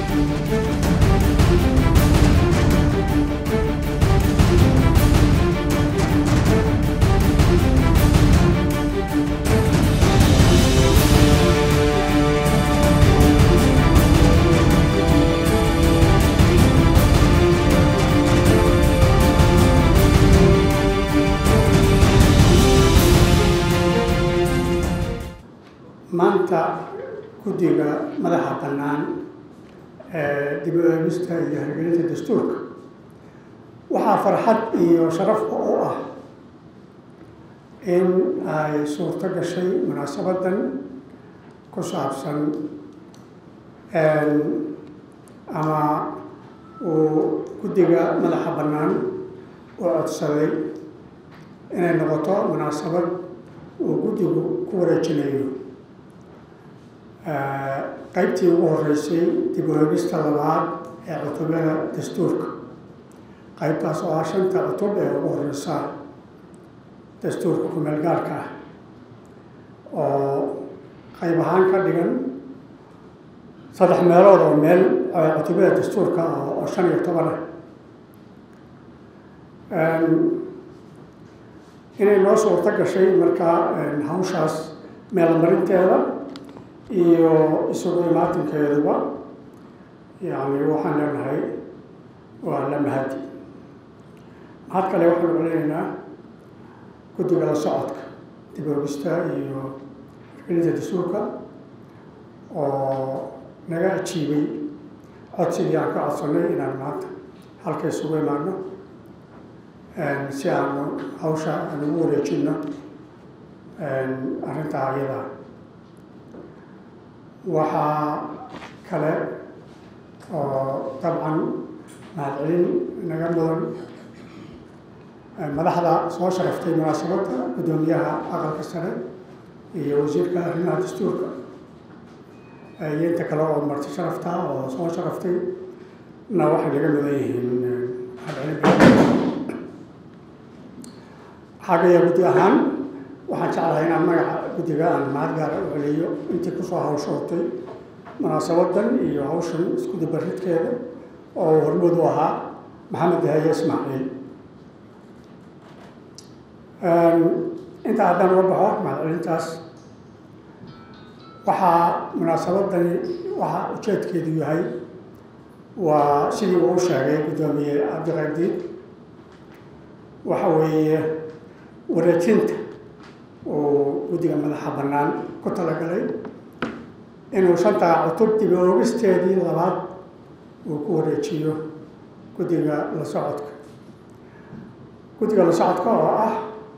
maanta guddiga madaxa bannaan ee dib u eegista iyo hirgelinta dastuurka waxaa farxad iyo sharafka u ah in ay suurto gashay munaasabadan ku saabsan ama uu guddiga madaxa bannaan u codsaday inay noqoto munaasabad uu guddigu ku wareejinayo qaybtii ugu horeysay dib u eegista labaad ee cutubyada dastuurka qaybtaas oo ah shanta cutub ee ugu horeysa dastuurka kumeel gaarka ah oo qayb ahaan ka dhigan saddex meelood oo meel cutubyada dastuurka oo shan iyo toban ah inay noo suurto gashay markaa hawshaas meelmarinteeda iyo isugu imaatinkeeduba yani waxaan leenahay waa la mahadi mahad kale waxaanu celinaynaa guddiga la socodka dib oogista iyo hirgelinta dastuurka oo naga ajiibay codsigii aan ka codsanay inaan maanta halka isugu imaano si aanu hawsha aan ugu wareejino arrintaa ayadaa waxaa kale oo dabcan mahadcelin naga mudan madaxda soo sharaftay munaasabadda guddoomiyaha aqalka sare iyo wasiirka arrimaha dastuurka iyo inta kale oo marti sharafta oo soo sharaftay na waxay naga mudan yihiin mahadcelin xagaya guddi ahaan waxaan jeclahay inaan magaca guddiga aan mahad gaara u celiyo intii kusoo hawshootay munaasabadan iyo hawshan iskudabaridkeeda oo hormood u ahaa maxamed haye ismaaciil intaa haddaan uga baxo mahadcelintaas waxaa munaasabadani waxaa ujeedkeedu yahay waa sidii uu sheegay guddoomiye cabdiqadiid waxa weeye wareejinta uu guddiga madaxa bannaan ku talagalay inuu shantaa cutub dib oogisteedii labaad uu ku wareejiyo guddiga la socodka guddiga la socodka oo ah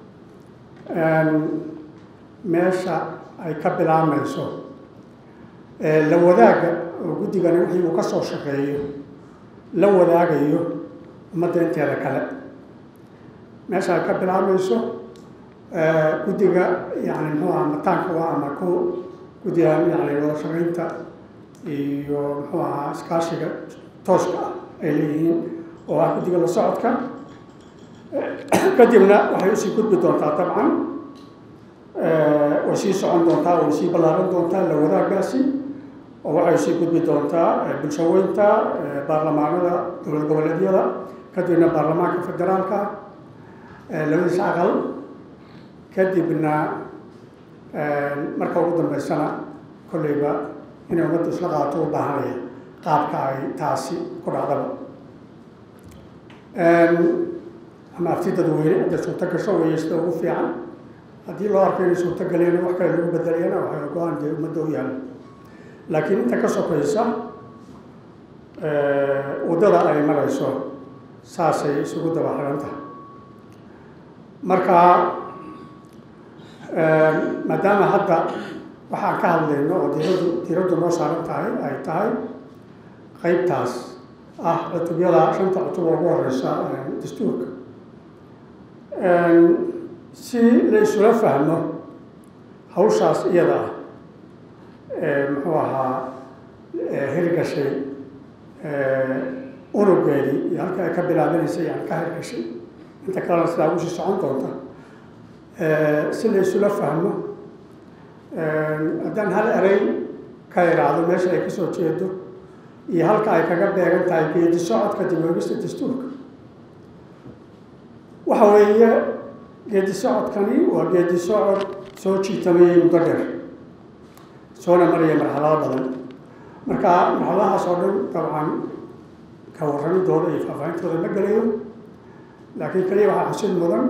meesha ay ka bilaabmayso la wadaaga oo guddigani wixii uu ka soo shaqeeyo la wadaagayo ummadda inteeda kale meesha ay ka bilaabmayso guddiga yani muxuu aha mataanka waa ama ku guddigan yani wada shaqaynta iyo muxuu ahaa iskaashiga tooska ah ay leeyihiin oo ah guddiga la socodka kadibna waxay usii gudbi doontaa dabcan way sii socon doontaa way sii ballaaran doontaa la wadaagaasi oo waxay sii gudbi doontaa bulshaweynta baarlamaanada dowlad goboleedyada kadibna baarlamaanka federaalka labadiis aqal kadibna marka ugu dambeysana kolleyba inay ummaddu isla qaato u baahanaya qaabka ay taasi ku dhacdaba ama afti dadweyne hadday suurto gasho weeye sida ugu fiican haddii loo arko inay suurto galeen wax kale lagu bedelayana waxay go-aan dee ummadda u yaala laakiin inta ka sokaysa waddada ay marayso saasay isugu daba xiran tahay marka maadaama hadda waxaan ka hadlayno oo diiradu diiraddu noo saaran tahay ay tahay qeybtaas ah cutubyada shanta cutub oo ugu horeysa dastuurka si la isula fahmo hawshaas iyada ah muxuu ahaa hirgashay unugeedii iyo halka ay ka bilaabanaysay yani ka hirgashay inta kalena sidaa usii socon doonta si la isula fahmo haddaan hal erey ka iraahdo meesha ay kasoo jeedo iyo halka ay kaga beegan tahay geedi socodka dib oogista dastuurka waxa weeye geedi socodkani waa geedi socod soo jiitamayay muddo dheer soona maraya marxalado badan marka marxaladahaas oo dhan dabcan ka warramidooda iyo faahfaahintooda ma gelayo laakiin keliya waxaa xusid mudan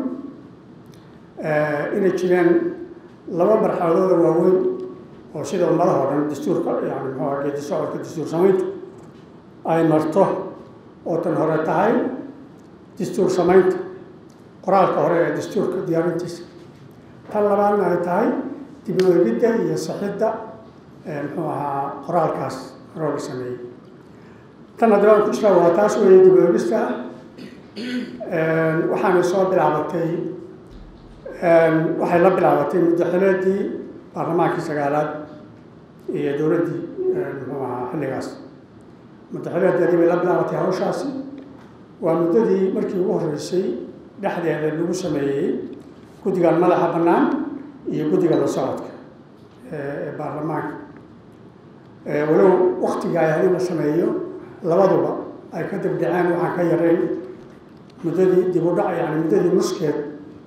inay jireen laba marxaladooda waaweyn oo sida ummadaha o dhan dastuurka yani muxuuha geedi socodka dastuur samayntu ay marto oo tan hore tahay dastuur samaynta qoraalka hore ee dastuurka diyaarintiisa tan labaadna ay tahay dib u eegidda iyo saxidda muxuu ahaa qoraalkaas horoo la sameeyey tan haddaba aan ku jira waa taas weeye dib u eegista waxaanay soo bilaabatay waxay la bilaabatay muddaxileedii baarlamaankii sagaalaad iyo dowladdii muxuu ahaa xilligaas muddaxileedeedii bay la bilaabatay hawshaasi waa muddadii markii ugu horreysay dhexdeeda lagu sameeyey guddigan madaxa bannaan iyo guddiga la socodka ee baarlamaanka walow waktiga ay hadii la sameeyo labaduba ay ka dibdhaceen waxaan ka yarayn muddadii dib u dhac yani muddadii nuskeed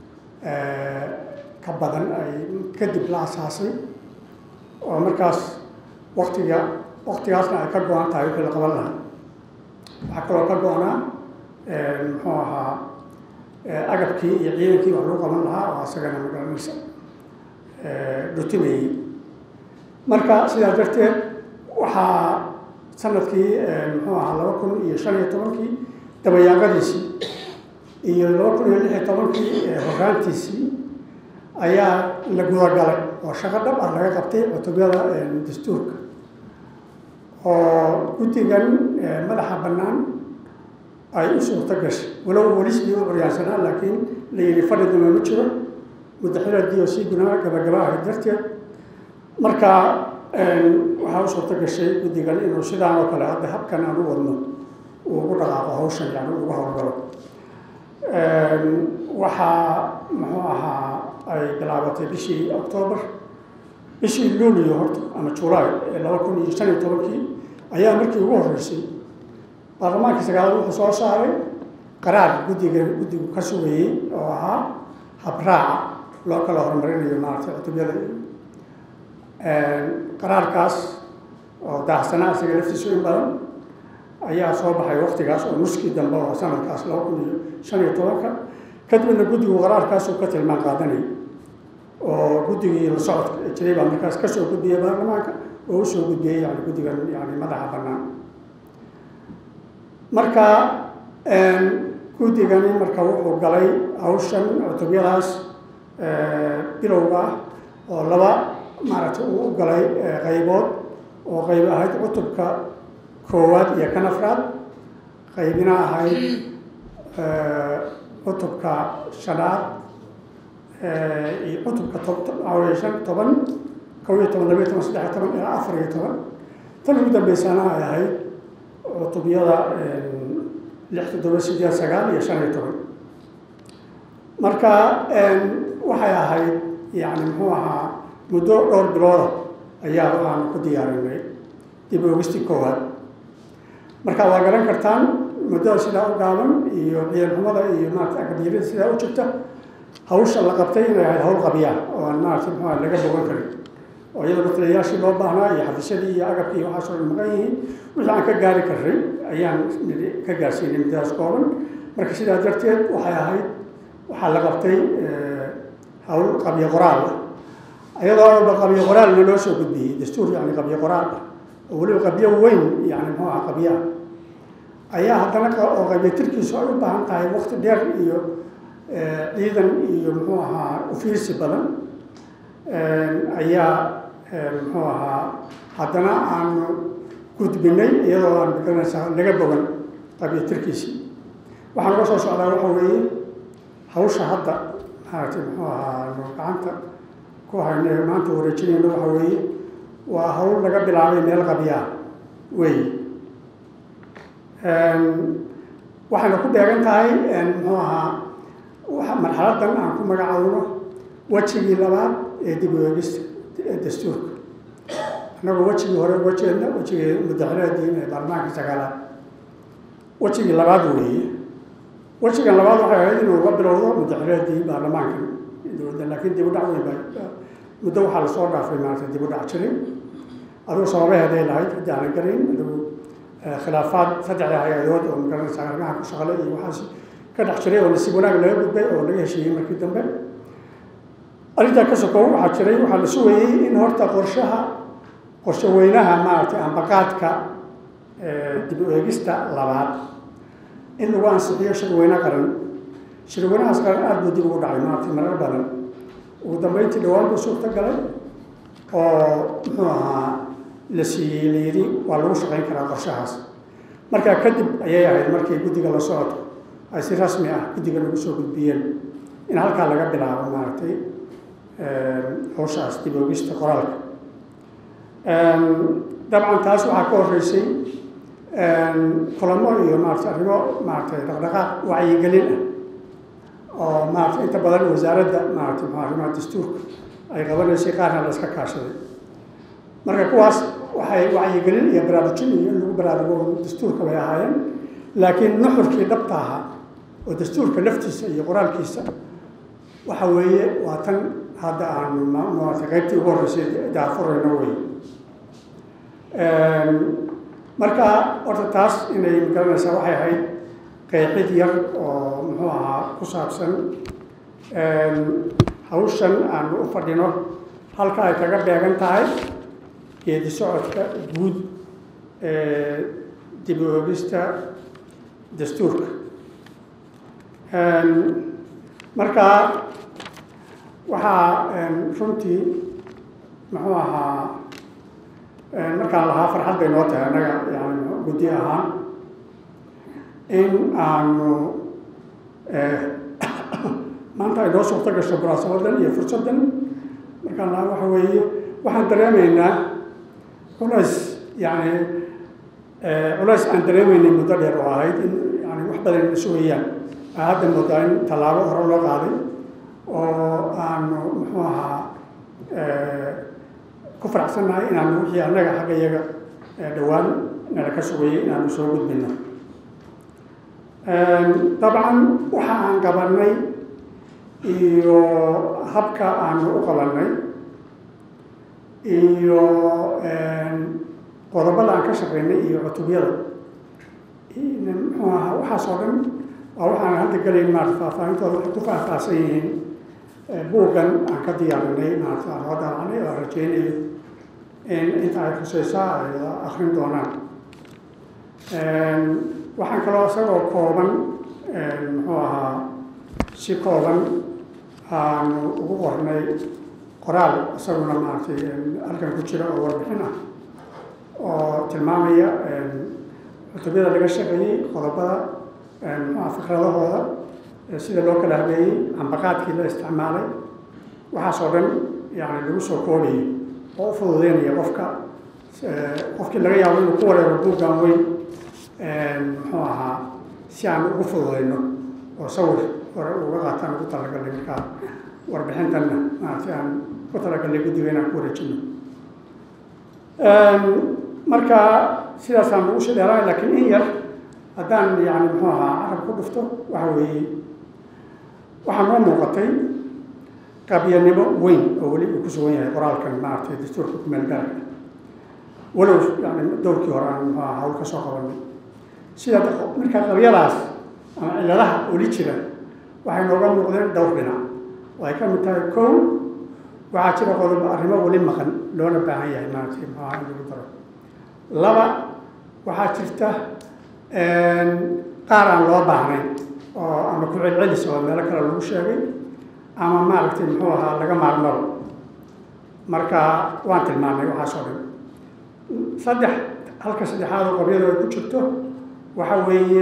ka badan ay kadib la asaasay oo markaas waktiga waktigaasna ay ka go-an tahay wixii la qaban lahaa waxaa kaloo ka go-naa muxuu ahaa agabkii iyo ciidankii wax lagu qaban lahaa oo asagana magaranaysa dhutinayey marka sidaas darteed waxaa sanadkii muxuu ahaa laba kun iyo shan iyo tobankii dabayaaqadiisii iyo laba kun iyo lix iyo tobankii horaantiisii ayaa la gudagalay oo shaqo dhab ah laga qabtay cutubyada dastuurka oo guddigan madaxa bannaan ay u suurto gashay walow welisbii u curyaansanaa laakiin la yidhi fadhi dama ma jiro muddaxileedii oo sii gunaa gabagaba ahayd darteed marka waxaa u suurto gashay guddigan inuu sidaan oo kale hadda habkan aan u wadno uu ugu dhaqaaqo hawshan yani ugu howlgalo waxaa muxuu ahaa ay bilaabatay bishii octoobar bishii luulio horta ama julaay ee laba kun iyo shan iyo tobankii ayaa markii ugu horreysay baarlamaankii sagaalaad wuxuu soo saaray qaraar guddiga guddigu ka sugayey oo ahaa habraaca loo kala horumarinayo maaragtay cutubyada qaraarkaas oo daahsanaa isaga laftiisu in badan ayaa soo baxay waktigaas oo nuskii dambe oo sanadkaas laba kun iyo shan iyo tobanka kadibna guddigu qaraarkaasuu ka tilmaan qaadanay oo guddigii la socodka ee jiray baa markaas kasoo gudbiyey baarlamaanka oo usoo gudbiyey yani guddigan yani madaxa bannaan marka guddigani marka wuxuu galay hawshan cutubyadaas bilowga ah oo laba maaragtay uu u galay qaybood oo qayb ahayd cutubka koowaad iyo kan afraad qaybina ahayd cutubka shanaad iyo cutubka toaawey shan toban kow iyo toban labiyo toban saddex iyo toban ilaa afar iyo toban tan ugu dambeysana ay ahayd cutubyada lix toddoba sideed sagaal iyo shan iyo toban marka waxay ahayd yani muxuu ahaa muddo dhowr bilooda ayaa waxaanu ku diyaarinay dib oogistii koowaad marka waa garan kartaan muddada sidaa u gaaban iyo ciidanxumada iyo maarata akadyarida sidaa u jirta hawsha la qabtay inay ahayd hawl qabyaa oo aan maarata muxuu aha laga bogan karin oo iyadoo matalayaashii loo baahnaa iyo xafisyadii iyo agabkii iyo waxaasoo dhan maqan yihiin wixii aan ka gaari karray ayaan ka gaarsiinay muddadaas kooban marka sidaa darteed waxay ahayd waxaa la qabtay hawl qabyo qoraal ah iyadoo alba qabyo qoraalna loo soo gudbiyey dastuur yani qabyo qoraal ah oo weliba qabyo weyn yani muxuu aha qabyo ah ayaa haddana oo qabyo tirkiisu ay u baahan tahay wakti dheer iyo ciidan iyo muxuu ahaa ufiirsi badan ayaa muxuu ahaa haddana aanu gudbinay iyadoo aan magaranaysaa laga bogan qabyo tirkiisii waxaan uga soo socdaa waxa weeye hawsha hadda maaragtay muxuu ahaa nu gacanta ku hayna maanta wareejinayno waxa weeye waa hawl laga bilaabay meel qabyaa wey waxayna ku beegan tahay muxuu ahaa marxaladan aan ku magacaawno wejigii labaad ee dib u eegista dastuurka annagoo wejigii hore uga jeedna wejigii mudaxileediin ee baarlamaanka sagaalaad wejigii labaad weeye wejigan labaad waxay ahayd inuu uga bilowdo mudaxileedii baarlamaankan dowladda laakiin dib u dhac weyn baa muddo waxaa lasoo dhaafay maarata dib u dhac jiray adigu sababaheeday lahayd haddii aanan garin adigu khilaafaad saddexda hay-adood oo magaranaysa arrimaha ku shaqale iyo waxaas ka dhex jiray oo nasiib wanaag laga gudbay oo laga heshiiyey markii dambe arrintaa ka sokow waxaa jiray waxaa la sugayey in horta qorshaha qorshe weynaha maaragtay ambaqaadka dib u eegista labaad in lagu ansixiyo shirweyne qaran shirweynahaas qaran aada buu dib ugu dhacay maaragtay marar badan ugu dambeyntii dhawaan buu suurta galay oo muxuu ahaa la siiyey la yidhi waa lagu shaqayn karaa qorshahaas markaa kadib ayay ahayd markii guddiga la socodka ay si rasmi ah guddiga lagu soo gudbiyeen in halkaa laga bilaabo maaragtay hawshaas dib oogista qoraalka dabcan taas waxaa ka horreysay kulamo iyo maarata arrimo maaratay dhaqdhaqaaq wacyigelin ah oo maarata inta badan wasaaradda maarata mxu arrimaha dastuurka ay qabanaysay qaarna la iska kaashaday marka kuwaas waxay wacyigelin iyo baraarujin iyo in lagu baraarugo dastuurka bay ahaayeen laakiin nuxurkii dhabta ahaa oo dastuurka laftiisa iyo qoraalkiisa waxa weeye waa tan hadda aanu maarata qaybtii ugu horreysay daafurayno wey marka horta taas inay magaranaysaa waxay ahayd qeexid yar oo muxuu ahaa ku saabsan hawshan aanu u fadhino halka ay kaga beegan tahay geedi socodka guud ee dib u oogista dastuurka marka waxaa runtii muxuu ahaa markaan lahaa farxad bay noo tahay annaga yani guddi ahaan in aanu maanta ay noo suurto gasho munaasabadan iyo fursaddan markaan lahaa waxa weeye waxaan dareemaynaa culays yani culays aan dareemaynay muddo dheer oo ahayd in yani wax badan na sugayaan aa hadda moodaa in tallaabo hore loo qaaday oo aanu muxuu ahaa ku faraxsannahay inaanu wixii annaga xagga iyaga dhowaan nala ka sugayay inaanu soo gudbino dabcan waxa aan qabanay iyo habka aanu u qabanay iyo qodobada aan ka shaqaynay iyo cutubyada muxuu ahaa waxaas oo dhan waa waxaan hadda gelayn maarata faahfaahintooda waxay ku faahfaahsan yihiin buuggan aan ka diyaarinay maarata aan loo daacanay oo aan rajeynayo in inta ay khuseysaa ay akrin doonaan waxaan kaloo isagoo kooban muxuu ahaa si kooban aanu ugu qornay qoraal isaguna maaragtay halkan ku jira oo warbixin ah oo tilmaamaya cutubyada laga shaqeeyey qodobada muxuaha fikradahooda sida loo kala habeeyey ambaqaadkii la isticmaalay waxaas oo dhan yani lagu soo koobayo oo u fududeynaya qofka qofkii laga yaabo inuu ku wareero buuggan weyn muxuu ahaa si aan ugu fududeyno oo sawir hore uga qaataan ugu talagalnay markaa warbixintanna maaragtay aan ku talagalnay guddiga inaan ku wareejino marka sidaasaan lagu shidheelay laakiin in yar haddaan yani muxuu ahaa carab ku dhufto waxa weeye waxaa noo muuqatay qabyanimo weyn oo weli uu ku sugan yahay qoraalkan maaragtay dastuurka ku meel gaarka walow yani dowrkii hore aan muxuu ahaa hawl ka soo qabanay sida marka qabyadaas ama ciladaha oli jira waxay nooga muuqdeen dhowr dhinac oo ay ka mid tahay kow waxaa jira qodob arrimo weli maqan loona baahan yahay maaragtay muxuu ahaa in lagu daro laba waxaa jirta qaar aan loo baahnayn oo ama ku celcelis oo meelo kale lagu sheegay ama maaragtay muxuu ahaa laga maarmaro marka waan tilmaamay waxaas oo dhan saddex halka saddexaad oo qabyadu ay ku jirto waxa weeye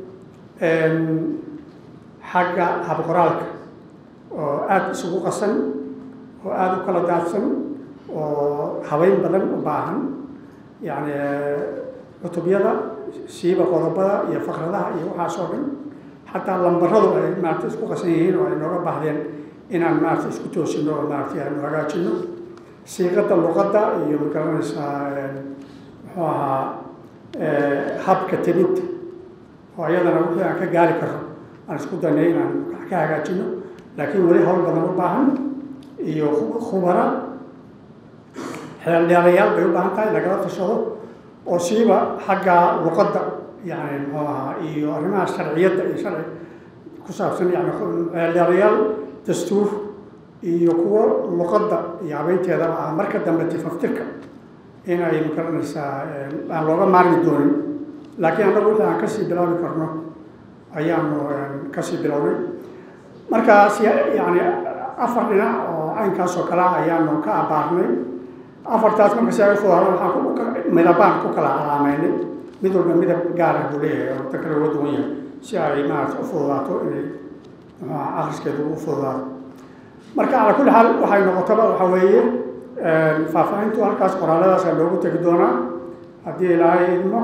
xagga habqoraalka oo aada isugu qasan oo aada u kala daadsan oo habeyn badan u baahan yacni cutubyada siiba qodobada iyo fakradaha iyo waxaas oo dhan xataa lambaradu ay maarata isku qasan yihiin oo ay nooga baahdeen inaan maarata isku toosino oo maarata aanu hagaajino siiqadda luqadda iyo magaranaysaa muxuu ahaa habka tebinta oo iyadana wixii aan ka gaari karno aan isku daynay inaan wax ka hagaajino laakiin weli hawl badan u baahan iyo khubara xeeldheerayaal bay u baahan tahay lagala tashado oo siiba xagga luqadda yani muxuu ahaa iyo arrimaha sharciyadda iyo sharci ku saabsan yani xeeldheerayaal dastuur iyo kuwo luqadda iyo habeynteedaba ah marka dambe tifaftirka in ay magaranaysaa aan looga maarmi doonin laakiin annagu wixii aan kasii bilaabi karno ayaanu kasii bilownay markaas yani afar dhinac oo caynkaas oo kale ayaanu ka abaarnay afartaas marka si ay ufudaada waxaan midabaan ku kala calaameynay mid walba midab gaar ah buu leeyahay oo ta kale uga duwan yahay si ay maarata u fududaato inay akriskeedu u fududaato marka calaa kulli xaal waxay noqotaba waxa weeye faahfaahintu halkaas qoraaladaasa loogu tegi doonaa haddii ilaahay idmo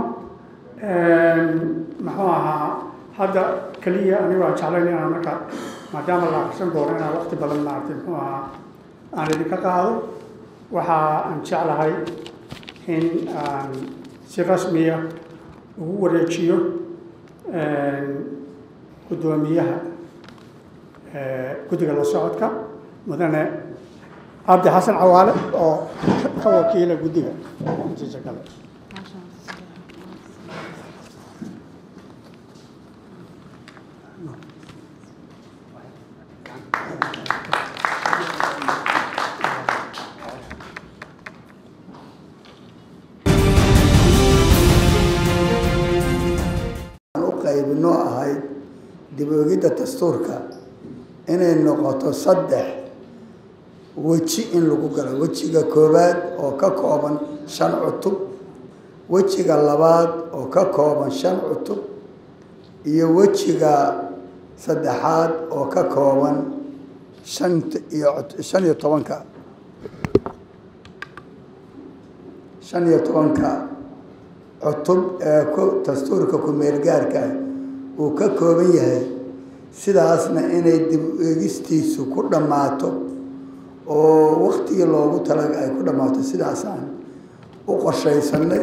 muxuu ahaa hadda keliya anigu aan jeclayn inaan marka maadaama la akrisan doono inaan waqti badan maaragtay muxuu ahaa aan idinka qaado waxa aan jeclahay in aan si rasmiya ugu wareejiyo guddoomiyaha guddiga la socodka mudane cabdi xasan cawaale oo ka wakiila guddiga intiisa kale qaybinoo ahayd dib oogidda dastuurka inay noqoto saddex weji in lagu galo wejiga koowaad oo ka kooban shan cutub wejiga labaad oo ka kooban shan cutub iyo wejiga saddexaad oo ka kooban shan iyo shan iyo tobanka shan iyo tobanka cutub ee ku dastuurka ku-meelgaarka uu ka kooban yahay sidaasna inay dib eegistiisu ku dhammaato oo waktigii loogu talaga ay ku dhammaato sidaasaan u qorshaysanay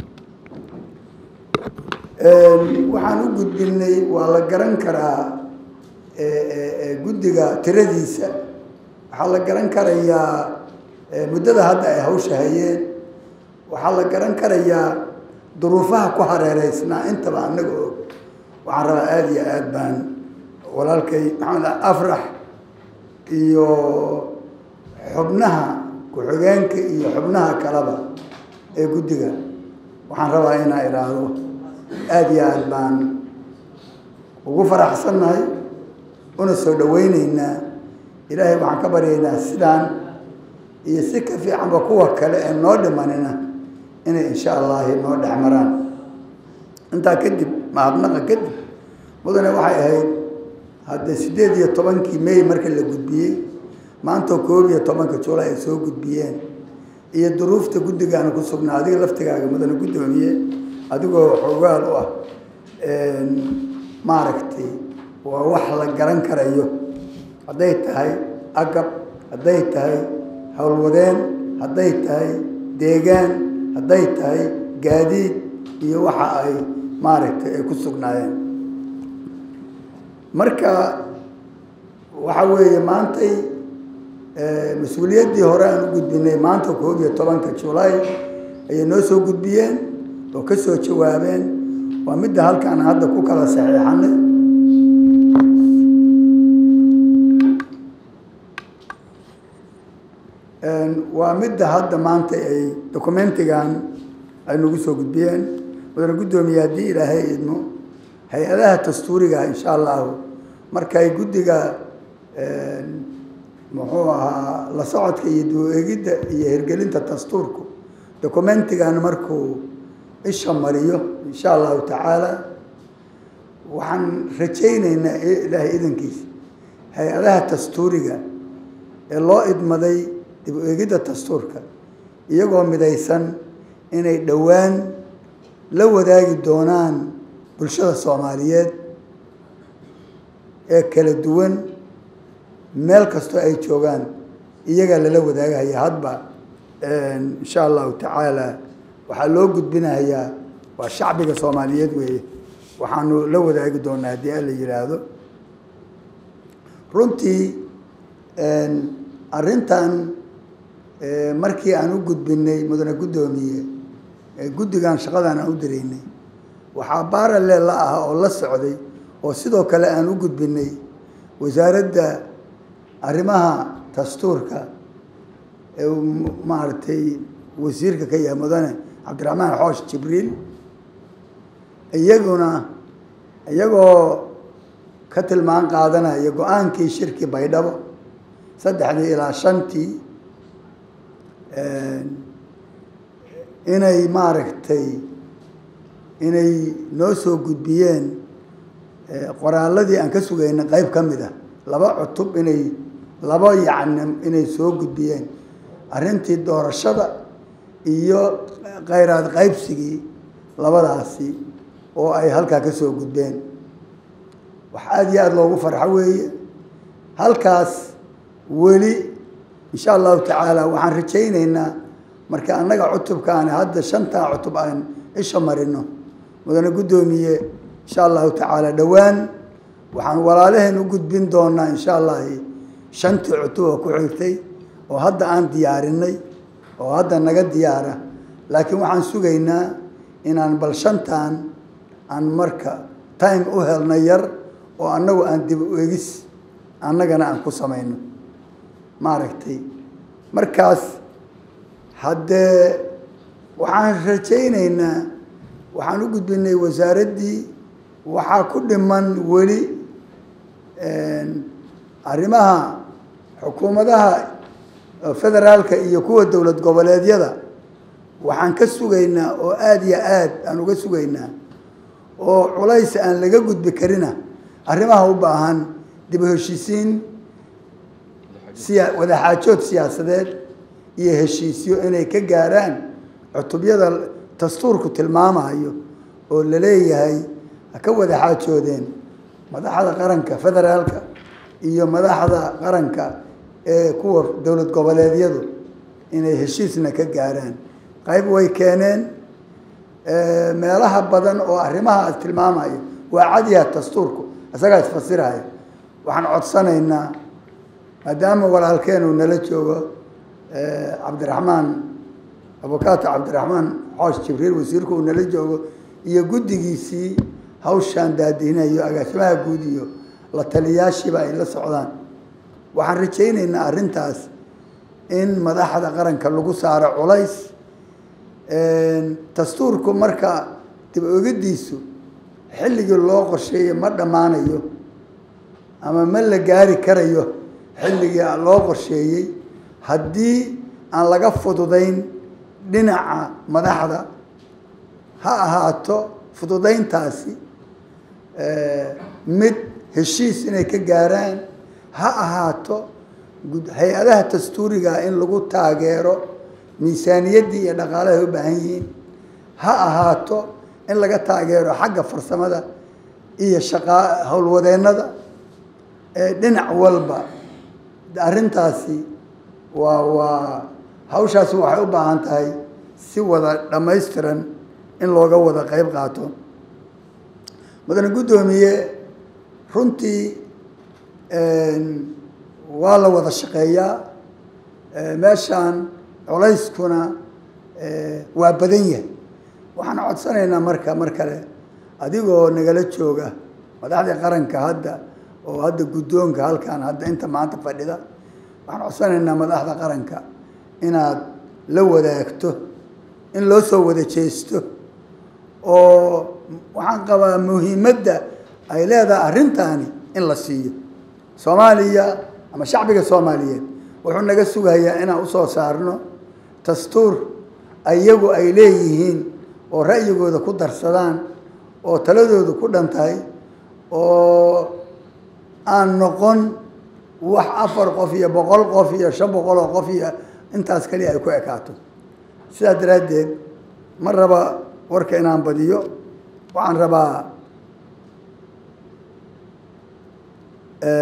waxaan u gudbinay waa la garan karaa guddiga tiradiisa waxaa la garan karayaa muddada hadda ay hawsha hayeen waxaa la garan karayaa duruufaha ku hareereysnaa intaba annaga og waxaan rabaa aada iyo aada baan walaalkay maxamed afrax iyo xubnaha ku-xigeenka iyo xubnaha kaleba ee guddiga waxaan rabaa inaa idhaahdo aada iyo aada baan ugu faraxsannahay una soo dhaweyneynaa ilaahay waxaan ka baryaynaa sidaan iyo si ka fiicanba kuwa kale ee noo dhimanina inay insha allahi noo dhex maraan intaa kadib mahadnaqa kadib mudane waxay ahayd haddee siddeed iyo tobankii may marka la gudbiyey maantoo koob iyo tobanka juulay ay soo gudbiyeen iyo duruufta guddigaana ku sugnaa adiga laftigaaga mudane guddoomiye adigoo xoogaal u ah maaragtay waa wax la garan karayo hadday tahay agab hadday tahay howlwadeen hadday tahay deegaan hadday tahay gaadiid iyo waxa ay maaragtay ay ku sugnaayeen marka waxa weeye maantay mas-uuliyaddii hore aan u gudbinay maanta koob iyo tobanka julaay ayay noo soo gudbiyeen oo ka soo jawaabeen waa midda halkaan hadda ku kala saxiixanay waa midda hadda maanta ay documentigan ay nagu soo gudbiyeen mudane guddoomiye haddii ilaahay idmo hay-adaha dastuuriga insha allahu markay guddiga muxuu ahaa la socodka iyo duu-eegidda iyo hirgelinta dastuurku documentigan markuu isha mariyo insha allahu tacaala waxaan rajayneynaa ilaahay idankiisa hay-adaha dastuuriga ee loo idmaday dib u eegidda dastuurka iyagoo midaysan inay dhowaan la wadaagi doonaan bulshada soomaaliyeed ee kala duwan meel kastoo ay joogaan iyagaa lala wadaagahaya hadba insha allahu tacaala waxaa loo gudbinayaa waa shacbiga soomaaliyeed weeye waxaanu la wadaagi doonaa haddii alla yidhaahdo runtii arrintan markii aan u gudbinay mudane guddoomiye guddigan shaqadan aan u diraynay waxaa baarale la ah oo la socday oo sidoo kale aan u gudbinay wasaaradda arrimaha dastuurka ee maaragtay wasiirka ka yahay mudane cabdiraxmaan xoosh jibriil iyaguna iyagoo ka tilmaan qaadanaya go-aankii shirki baydhabo saddexdii ilaa shantii inay maaragtay inay noo soo gudbiyeen qoraaladii aan ka sugayna qeyb ka mid ah laba cutub inay laba yacni inay soo gudbiyeen arrintii doorashada iyo kheyraad qaybsigii labadaasi oo ay halkaa ka soo gudbeen wax aada iyo aada loogu farxo weeye halkaas weli insha allahu tacaala waxaan rajayneynaa marka annaga cutubkaani hadda shantaa cutub aan isha marino mudane guddoomiye insha allahu tacaala dhowaan waxaan walaalaheen u gudbin doonaa insha allahi shantii cutub oo ku xigtay oo hadda aan diyaarinay oo hadda naga diyaara laakiin waxaan sugaynaa inaan bal shantan aan marka time u helna yar oo annagu aan dib u egis annagana aan ku samayno maaragtay markaas haddee waxaan rajayneynaa waxaan u gudbinay wasaaraddii waxaa ku dhiman weli arrimaha xukuumadaha federaalka iyo kuwa dowlad goboleedyada waxaan ka sugaynaa oo aada iyo aad aan uga sugaynaa oo culays aan laga gudbi karina arrimaha u baahan dib u heshiisiin siya wadaxaajood siyaasadeed iyo heshiisyo inay ka gaaraan cutubyada dastuurku tilmaamayo oo la leeyahay ha ka wada xaajoodeen madaxda qaranka federaalka iyo madaxda qaranka ee kuwa dowlad goboleedyadu inay heshiisna ka gaaraan qayb way keeneen meelaha badan oo arrimaha tilmaamayo waa cadiya dastuurku isagaa isfasiraya waxaan codsanaynaa maadaama walaalkeenu nala joogo cabdiraxmaan abukaato cabdiraxmaan xoosh jibriil wasiirku uu nala joogo iyo guddigiisii hawshaan daadihinayo agaasimaha guud iyo la taliyaashiiba ay la socdaan waxaan rajayneynaa arrintaas in madaxda qaranka lagu saaro culays dastuurku marka dib ogadiisu xilligii loo qorsheeyey ma dhammaanayo ama ma la gaari karayo xilligii loo qorsheeyey haddii aan laga fududayn dhinaca madaxda ha ahaato fududayntaasi mid heshiis inay ka gaaraan ha ahaato hay-adaha dastuuriga in lagu taageero miisaaniyaddii iyo dhaqaalahay u baahan yihiin ha ahaato in laga taageero xagga farsamada iyo shaqaa howlwadeennada dhinac walba arrintaasi waa waa hawshaasi waxay u baahan tahay si wada dhammaystiran in looga wada qeyb qaato mudane guddoomiye runtii waa la wada shaqeeyaa meeshaan culayskuna waa badan yahay waxaan codsanaynaa marka mar kale adigoo nagala jooga madaxdii qaranka hadda oo hadda guddoonka halkan hadda inta maanta fadhida waxaan codsanaynaa madaxda qaranka inaad la wadaagto in loo soo wada jeesto oo waxaan qabaa muhiimadda ay leedahay arrintaani in la siiyo soomaaliya ama shacbiga soomaaliyeed wuxuu naga sugayaa inaan usoo saarno dastuur iyagu ay leeyihiin oo ra'yigooda ku darsadaan oo taladooda ku dhan tahay oo aan noqon wax afar qof iyo boqol qof iyo shan boqol oo qof iyo intaas kaliya ay ku ekaato sidaas daraaddeed ma raba warka inaan badiyo waxaan rabaa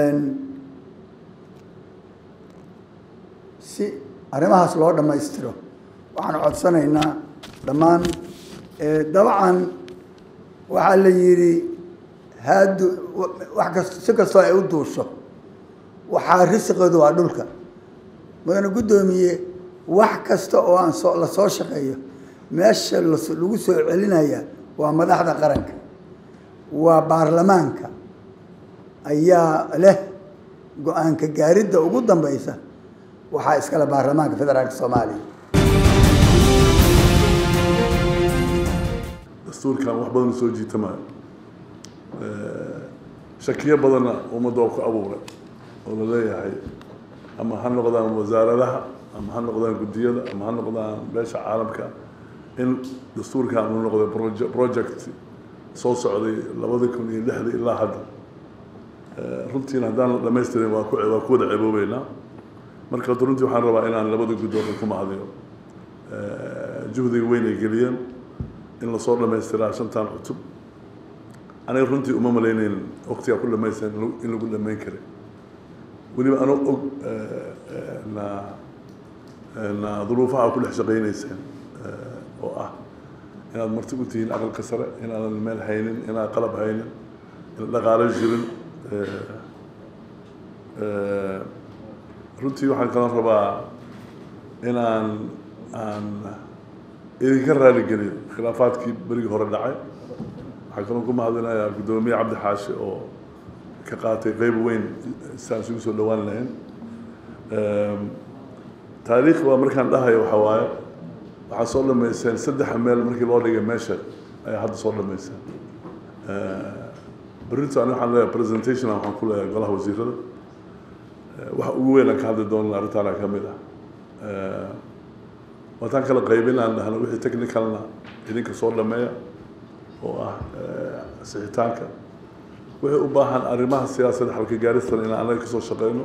si arrimahaas loo dhammaystiro waxaan codsanaynaa dhammaan dabcan waxaa la yidhi haadu wax kast si kastoo ay u duusho waxaa risiqeedu waa dhulka mudane guddoomiye wax kasta oo aan soo la soo shaqeeyo meesha las lagu soo celinaya waa madaxda qaranka waa baarlamaanka ayaa leh go-aanka gaaridda ugu dambeysa waxaa iskale baarlamaanka federaalka soomaaliya dastuurkan wax badan soo jiitamayo shakiyo badanna ummadda oo ku abuuray oo la leeyahay ama ha noqdaan wasaaradaha ama ha noqdaan guddiyada ama ha noqdaan beesha caalamka in dastuurkan uu noqday proje- project soo socday labada kun iyo lixda ilaa hadda runtiina haddaan la dhamaystirin waa ku waa ku wada ceeboobeynaa marka hadda runtii waxaan rabaa inaan labada guddoon ku mahadiyo juhdiga weyn ay geliyeen in lasoo dhamaystiraa shantan cutub aniga runtii uma malaynayn waqtigaa ku dhamaystiran in lagu- in lagu dhamayn karay weliba anoo og na na duruufaha ku dhex shaqaynayseen oo ah inaad marti u tihiin aqalka sare inaadan meel haynin inaad qalab haynin in dhaqaalo jirin runtii waxaan kalan rabaa inaan aan idinka raaligeliyo khilaafaadkii berigii hore dhacay waxaan kaloo ku mahadinayaa guddoomiye cabdi xaashi oo ka qaatay qeyb weyn saan isugu soo dhawaan lahayn taariikh waa markaan dhahayo waxaa waaye waxaa soo dhamayseen saddexa meel markii loo dhigay meesha ayaa hadda soo dhamayseen berrinta ani waxaan leeyahay presentation waxaan ku leeyahay golaha wasiirada waxa ugu weyn aan ka hadli doonana arrintaana ka mid ah waataan kala qaybin aan dhahno wixii technicalna idinka soo dhameeya oo ah sixitaanka wixii u baahan arrimaha siyaasadda xalka gaaristan inaan anaga kasoo shaqeyno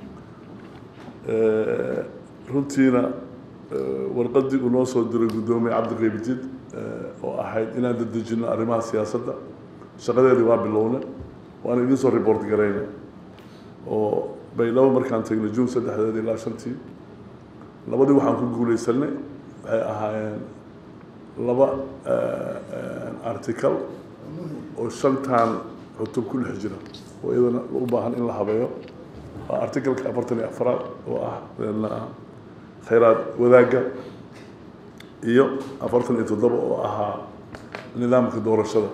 runtiina warqadii uu noo soo diray guddoomiye cabdiqaybdiid oo ahayd inaan dedejino arrimaha siyaasadda shaqadeedii waa bilowna waana idiin soo report garayna oo baydhabo markaan tagnay june saddexdeed ilaa shantii labadii waxaan ku guuleysanay waxay ahaayeen laba article oo shantan cutub ku dhex jira oo iyadana u baahan in la habeeyo waa articleka afartan iyo afraad oo ah khayraad wadaagga iyo afartan iyo toddoba oo ahaa nidaamka doorashada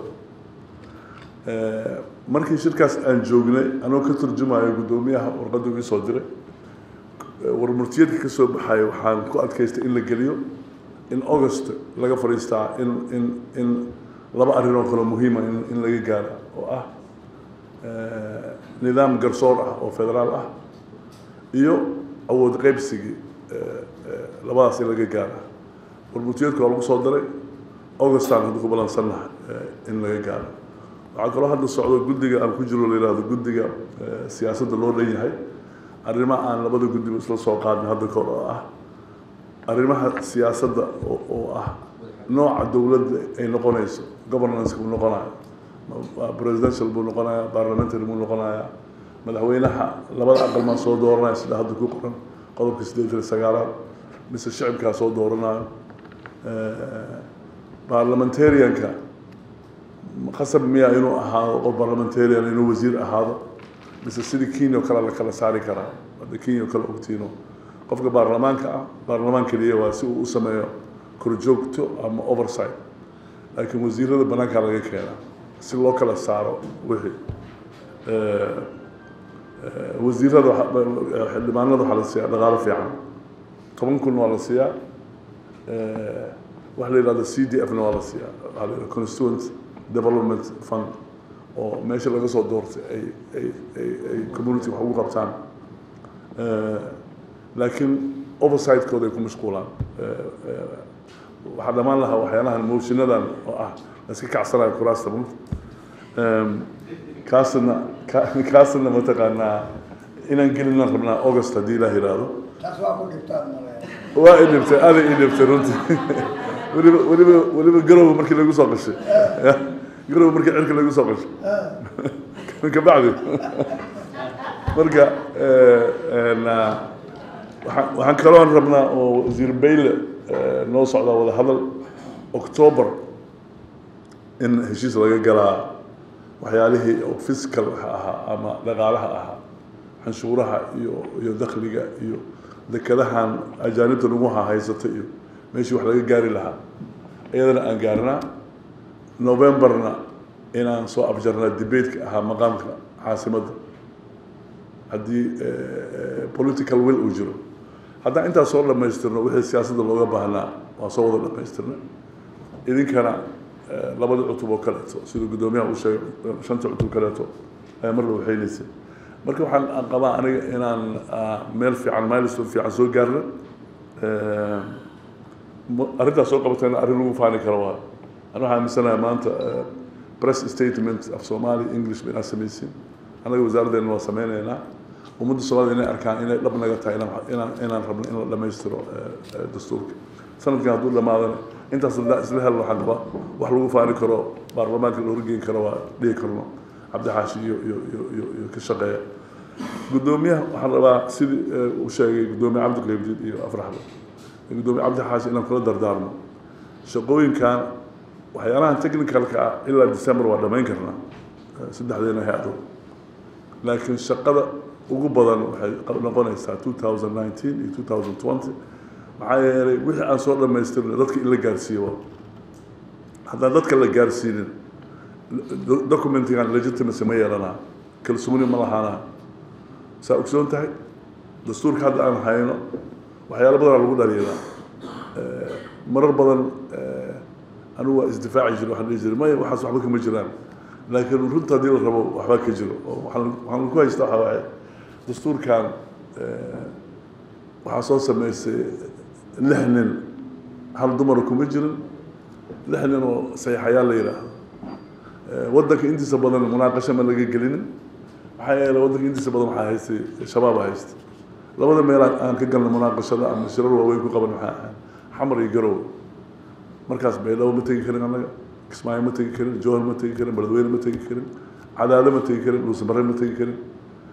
markii shirkaas aan joognay anoo ka turjumayo guddoomiyaha warqadda ii soo diray warmurtiyeedka ka soo baxayo waxaan ku adkaystay in la geliyo in august laga fadhiistaa in in in laba arrin oo kale muhiima in in laga gaaro oo ah nidaam garsoor ah oo federaal ah iyo awood qaybsigii labadaas in laga gaara warmurtiyeedka waa lagu soo daray augustaan hadda ku balansannahay in laga gaaro waxaa kaloo hadda socdo guddiga aan ku jiro la yihahdo guddiga siyaasadda loo dhan yahay arrimo aan labada guddiba isla soo qaadnay hadda kor oo ah arrimaha siyaasadda oo oo ah nooca dowladda ay noqonayso governance buu noqonayo presidential buu noqonaya parliamentary buu noqonaya madaxweynaha labada aqal maa soo dooranaya sida hadda ku qoran qodobka siddeetan iyo sagaalaad mise shicibkaa soo dooranayo parliamentarianka qasab miya inuu ahaado qof parliamentarian inuu wasiir ahaado mise sidii kenya oo kale la kala saari karaa hadda kenya oo kale ogtiino qofka baarlamaanka ah baarlamaan keliya waa si uu u sameeyo korjoogto ama oversight laakiin wasiirada banaankaa laga keenaa si loo kala saaro wixii wasiirada xildhibaanada waxaa la siiyaa dhaqaalo fiican toban kun waa la siiyaa waxa la yidhahda c d f na waa la siiyaa waxaa la yidhahda constituent development fund oo meesha laga soo doortay ay ay ay ay community wax ugu qabtaan laakiin oversightkooda ay ku mashquulaan waxaa dhammaan lahaa waxyaalahan moshinadan oo ah la iska kacsanayo kuraasta mut kaasna kaasna mataqaanaa inaan gelinaan rabnaa august haddii ilaah yidhaahdo taas waa ku dhibtaan waa i dhibtay aday i dhibtay runtii weliba weliba weliba garowe markii lagu soo qashay garowe markii cirka lagu soo qashay kabacdi marka waxaan waxaan kaloon rabnaa oo wasiir bayle noo socdaa wada hadal october in heshiis laga galaa waxyaalihii oo fiscal ahaa ama dhaqaalaha ahaa canshuuraha iyo iyo dakhliga iyo dekadahan ajaanibta nagu hahaysata iyo meeshii wax laga gaari lahaa iyadana aan gaarnaa novemberna inaan soo afjarnaa debateka ahaa maqaamka caasimadda haddii political will uu jiro haddaan intaas soo dhamaystirno wixii siyaasadda looga baahnaa waa soo wada dhamaystirna idinkana labada cutub oo kaleeto siduu guddoomiyaha uu sheegay shanta cutub kaleeto ayaa mar la waxaynaysay marka waxaan qabaa aniga inaan meel fiican milestone fiican soo gaarna arrintaas soo qabatayna arrin lagu faani karo waa ani waxaan aaminsanahay maanta press statement af somali english ba inaad samaysin annaga wasaaraddeena waa sameyneynaa ummadda soomaalida inay arkaan inay dhab naga tahay inaan inaan rabno in la dhamaystiro dastuurka sanadkan hadduu dhamaadana intaas isla hel waxaan qabaa wax lagu faani karo baarlamaanka la horgeyn karo waa dhihi karno cabdixaashi iyo iyo iyo iyo iyo ka shaqeeya guddoomiyaha waxaan rabaa sidii uu sheegay guddoomiye cabdiqaybdiid iyo afraxba guddoomiye cabdixaashi inaan kula dardaarmo shaqooyinkan waxyaalahan technicalka ah ilaa december waa dhamayn karnaa saddexdeena hay-ado laakiin shaqada ugu badan waxay noqonaysaa two thousand nineteen iyo two thousand twenty maxaa yeelay wixii aan soo dhamaystirna dadka in la gaarsiiyo haddaan dadka la gaarsiinin documentigan legitimacy ma yeelanaa kalsooni ma lahaanaa saa ogsoon tahay dastuurka hadda aan hayno waxyaalo badanaa lagu dhaliilaa marar badan anigu waa isdifaaci jira waxaan dhihi jiray maya waxaas waxba kama jiraan laakiin runta haddii la rabo waxbaa ka jiro oo waxaan waxaan ku haysta waxaa waaye dastuurkan waxaa soo sameysay lix nin hal dumara kuma jirin lix nin oo sayaxayaal la yidhaahdo waddanka intiisa badan munaaqasho ma laga gelinin maxaa yeelay waddanka intiisa badan waxaa haystay shabaaba haystay labada meel aan ka galnay munaaqashada ama shirar waaweyn ku qaban maxaa ahayn xamar iyo garowe markaas baydhabo ma tegi karin annaga kismaayo ma tegi karin jowhar ma tegi karin beledweyne ma tegi karin cadaado ma tegi karin dhuusamare ma tegi karin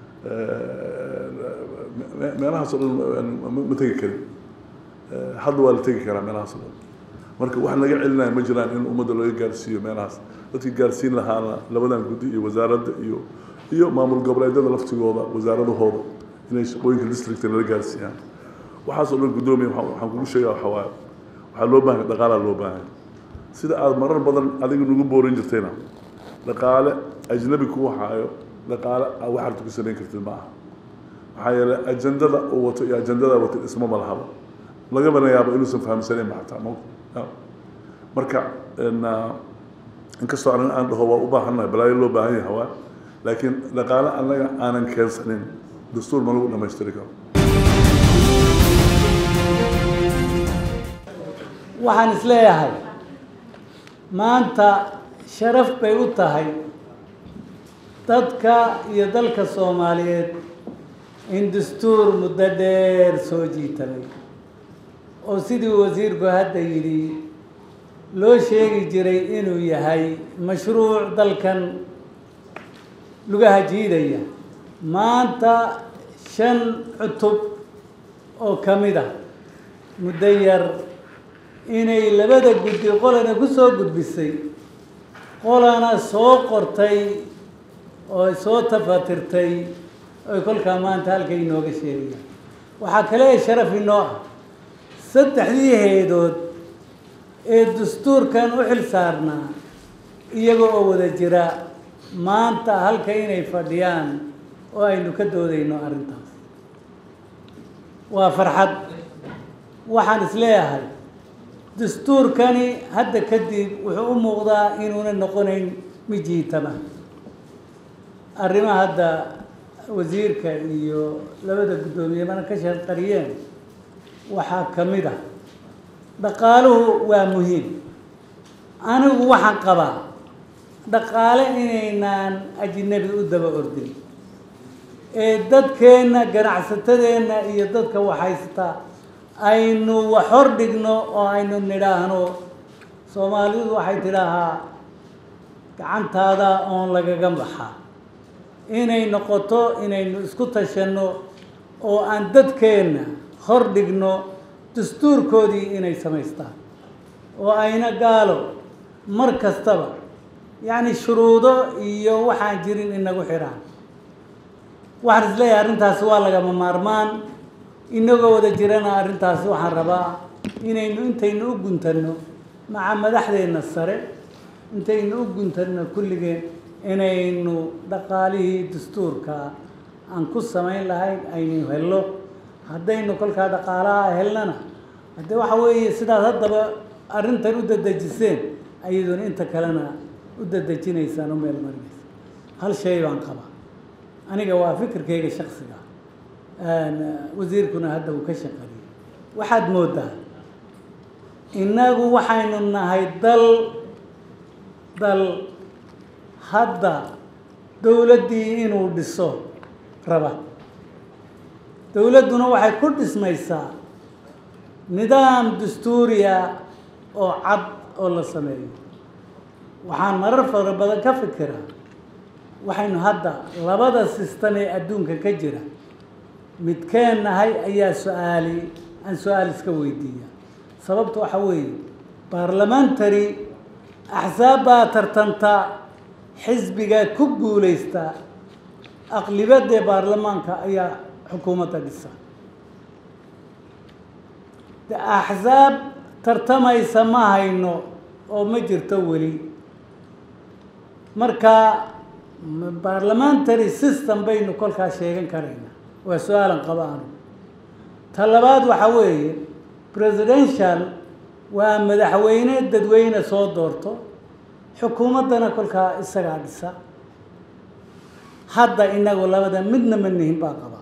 meelahaas oo dhan ma tegi karin hadda waa la tegi karaa meelahaas oo dhan marka wax naga celinaya ma jiraan in ummadda laga gaarsiiyo meelahaas dadkii gaarsiin lahaana labadan guddi iyo wasaaradda iyo iyo maamul goboleedyada laftigooda wasaaradahooda inay shaqooyinka districta nala gaarsiiyaan waxaas oo dhan guddoomiya waxaan kugu sheegaa waxaa waaye waxaa loo baahan dhaqaalaa loo baahan sida aada marar badan adiga nagu boorin jirtayna dhaqaale ajnabi kuu haayo dhaqaale aa waxarta ku samayn kartid ma aha maxaa yeelay ajandada uu wato iyo ajandada wato isma malahaba lagamana yaabo inuusan fahamsanayn ba xataa ma marka inkastoo aniga aan dhaho waa u baahannahay balaayo loo baahan yahay waa laakiin dhaqaale annaga aanan keensanin dastuur ma lagu dhamaystiri karo waxaan isleeyahay maanta sharaf bay u tahay dadka iyo dalka soomaaliyeed in dastuur muddo dheer soo jiitamay oo sidii wasiirku hadda yidhi loo sheegi jiray inuu yahay mashruuc dalkan lugaha jiidaya maanta shan cutub oo ka mid ah muddo yar inay labada guddi qolana ku soo gudbisay qolana soo qortay oo soo tafatirtay oy kolkaa maanta halka inooga sheegayaan waxaa kale ee sharaf inoo ah saddexdii heedood ee dastuurkan u xil saarnaa iyaga oo wada jira maanta halka inay fadhiyaan oo aynu ka doodayno arrintaas waa farxad waxaan isleeyahay dastuurkani hadda kadib wuxuu u muuqdaa inuuna noqonayn mid jiitama arrimaha hadda wasiirka iyo labada guddoomiyemana ka sharqariyeen waxaa ka mid ah dhaqaaluhu waa muhiim anigu waxaan qabaa dhaqaale inaynaan ajnabi u daba ordin ee dadkeenna ganacsatadeenna iyo dadka waxhaysta aynu wax hor dhigno oo aynu nidhaahno soomaalidu waxay tidhaahaa gacantaada oon lagaga baxaa inay noqoto inaynu isku tashanno oo aan dadkeenna hor dhigno dastuurkoodii inay samaystaan oo ayna gaalo mar kastaba yacni shuruudo iyo waxaan jirin inagu xidhaan waxaan isleeyahay arrintaasi waa lagama maarmaan inagoo wada jirana arrintaasi waxaan rabaa inaynu intaynu u guntanno maca madaxdeenna sare intaynu u guntanno kulligeen inaynu dhaqaalihii dastuurka aan ku samayn lahayn aynu helno haddaynu kolkaa dhaqaalaha helnana haddee waxa weeye sidaad haddaba arrintan u dadejiseen ayaduna inta kalena u dadejinaysaan u meel marinaysa hal shay baan qabaa aniga waa fikirkayga shaksiga wasiirkuna hadda uu ka shaqeeyey waxaad moodaa innagu waxaynu nahay dal dal hadda dowladdii inuu dhiso raba dowladduna waxay ku dhismaysaa nidaam dastuuriya oo cad oo la sameeyo waxaan marar fara badan ka fikiraa waxaynu hadda labada sistan ee adduunka ka jira midkeen nahay ayaa su-aali aan su-aal iska weydiiya sababta waxa weeye baarlamentary axsaab baa tartanta xisbiga ku guulaysta aqlibadee baarlamaanka ayaa xukuumadda dhisa de axsaab tartamaysa ma hayno oo ma jirto weli marka parliamentary system baynu kolkaa sheegan karaynaa waa su-aalan qaba anu ta labaad waxa weeye presidential waa madaxweyne dadweyne soo doorto xukuumaddana kolkaa isagaa dhisa hadda inagu labada midna ma nihin baa qaba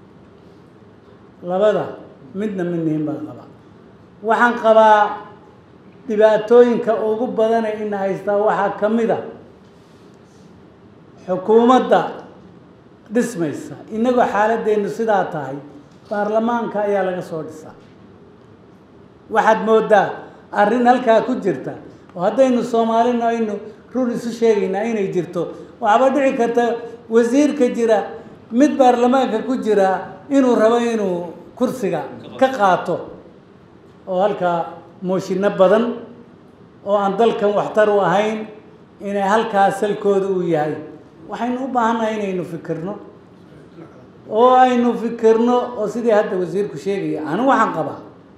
labada midna ma nihin baa qaba waxaan qabaa dhibaatooyinka ugu badana ina haystaa waxaa ka mid a xukuumadda dhismaysa inagoo xaaladdeenu sidaa tahay baarlamaanka ayaa laga soo dhisaa waxaad moodaa arrin halkaa ku jirta oo haddaynu soomaalina aynu run isu sheegaynaa inay jirto waxaaba dhici karta wasiirka jira mid baarlamaanka ku jira inuu rabo inuu kursiga ka qaato oo halkaa mooshinno badan oo aan dalkan waxtar u ahayn inay halkaa salkooda uu yahay waxaynu u baahannahay inaynu fikirno oo aynu fikirno oo sidii hadda wasiirku sheegaya anu waxaan qabaa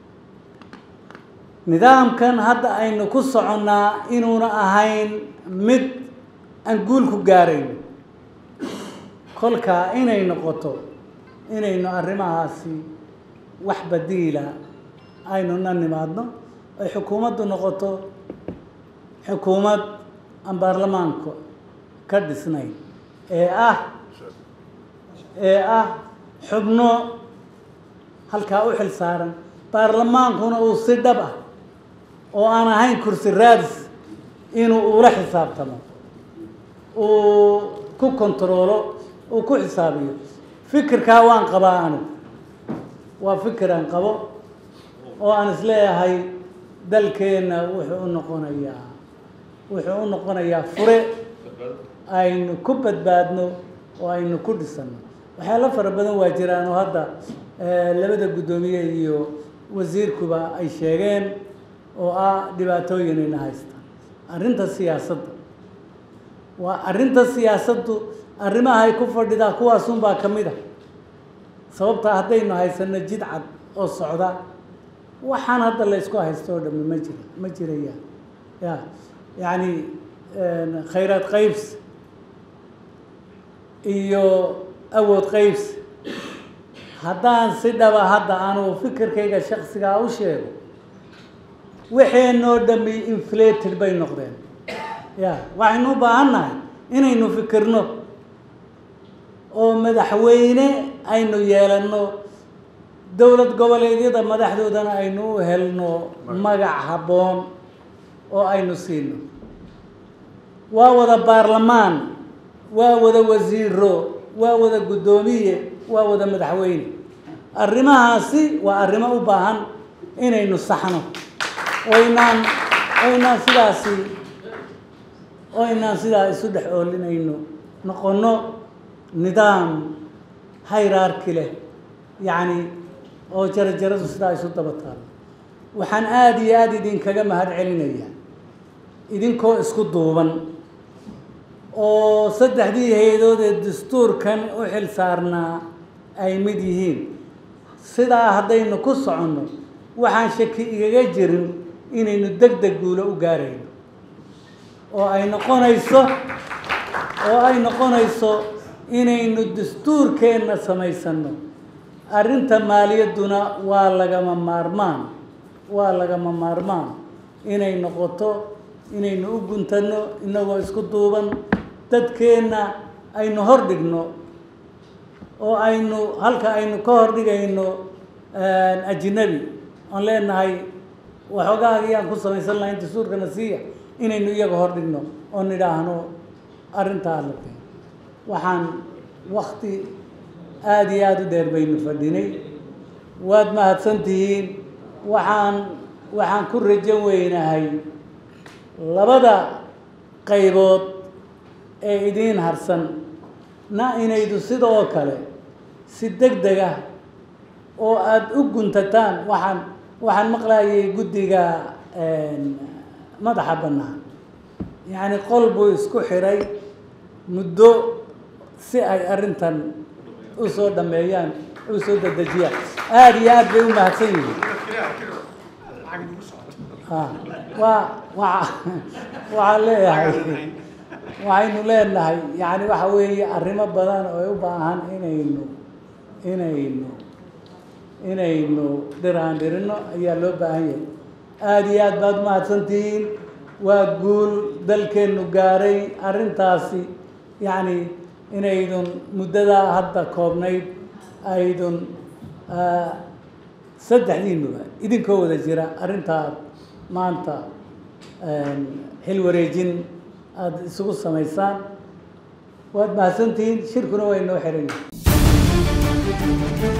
nidaamkan hadda aynu ku soconnaa inuuna ahayn mid aan guul ku gaarayn kolkaa inay noqoto inaynu arrimahaasi wax badiila aynu na nimaadno ay xukuumaddu noqoto xukuumad aan baarlamaanka ka dhisnayn ee ah ee ah xubno halkaa u xil saaran baarlamaankuna uu si dhab ah oo aan ahayn kursi raadis inuu ula xisaabtamo uu ku kontaroolo uu ku xisaabiyo fikirkaa waan qabaa anu waa fikir aan qabo oo aan isleeyahay dalkeenna wuxuu u noqonayaa wuxuu u noqonayaa fure aynu ku badbaadno oo aynu ku dhisano waxyaalo fara badan waa jiraan oo hadda labada guddoomiye iyo wasiirkuba ay sheegeen oo ah dhibaatooyinayna haysta arrinta siyaasadda waa arrinta siyaasaddu arrimaha ay ku fadhidaa kuwaasunbaa ka mid a sababtaa haddaynu haysano jid cad oo socda waxaan hadda la ysku haysto oo dhami ma jira ma jirayaan ya yacni khayraad qaybs iyo awood qaybs haddaan si dhaba hadda anugu fikirkayga shaksigaa u sheego waxeenoo dhami inflated bay noqdeen ya waxaynu u baahan nahay inaynu fikirno oo madaxweyne aynu yeelanno dowlad goboleedyada madaxdoodana aynu u helno magac habboon oo aynu siino waa wada baarlamaan waa wada wasiiro waa wada guddoomiye waa wada madaxweyne arrimahaasi waa arrimo u baahan inaynu saxno oynaan oynaan sidaasi oo inaan sidaa isu dhex oolinayno noqono nidaam hayraarki leh yacni oo jarajaradu sidaa isu daba taalo waxaan aada iyo aada idinkaga mahad celinayaa idinkoo isku duuban oo saddexdii hay-adood ee dastuurkan u xil saarnaa ay mid yihiin sidaa haddaynu ku soconno waxaan shaki igaga jirin inaynu deg deg guulo u gaarayno oo ay noqonayso oo ay noqonayso inaynu dastuurkeenna samaysanno arrinta maaliyadduna waa lagama maarmaan waa lagama maarmaan inay noqoto inaynu u guntanno innagoo isku duuban dadkeenna aynu hor dhigno oo aynu halka aynu ka hor dhigayno ajnabi oon leenahay waxoogaagii aan ku samaysan lahayn dastuurkana siiya inaynu iyaga hor dhigno oo nidhaahno arrintaa la keen waxaan wakti aada iyo aada u dheer baynu fadhinay waad mahadsan tihiin waxaan waxaan ku rajo weynahay labada qaybood ee idiin harsan na inaydu sidoo kale si deg deg ah oo aada u guntataan waxaan waxaan maqlayay guddiga madaxa bannaan yacni qol buu isku xiray muddo si ay arrintan u soo dhameeyaan u soo dedejiyaan aada iyo aada bay u mahadsan yihiin waa waa waxaan leeyahay waxaynu leenahay yani waxa weeye arrimo badan oo ay u baahan inaynu inaynu inaynu dhiraan dhirino ayaa loo baahan yahay aada iyo aad baad umahadsantihiin waa guul dalkeennu gaaray arrintaasi yacni inaydun muddadaa hadda koobnayd aydun saddexdiinuba idinkoo wada jira arrintaad maanta xil wareejin aada isugu samaysaan waad mahadsantihiin shirkuna waa inoo xiran yahay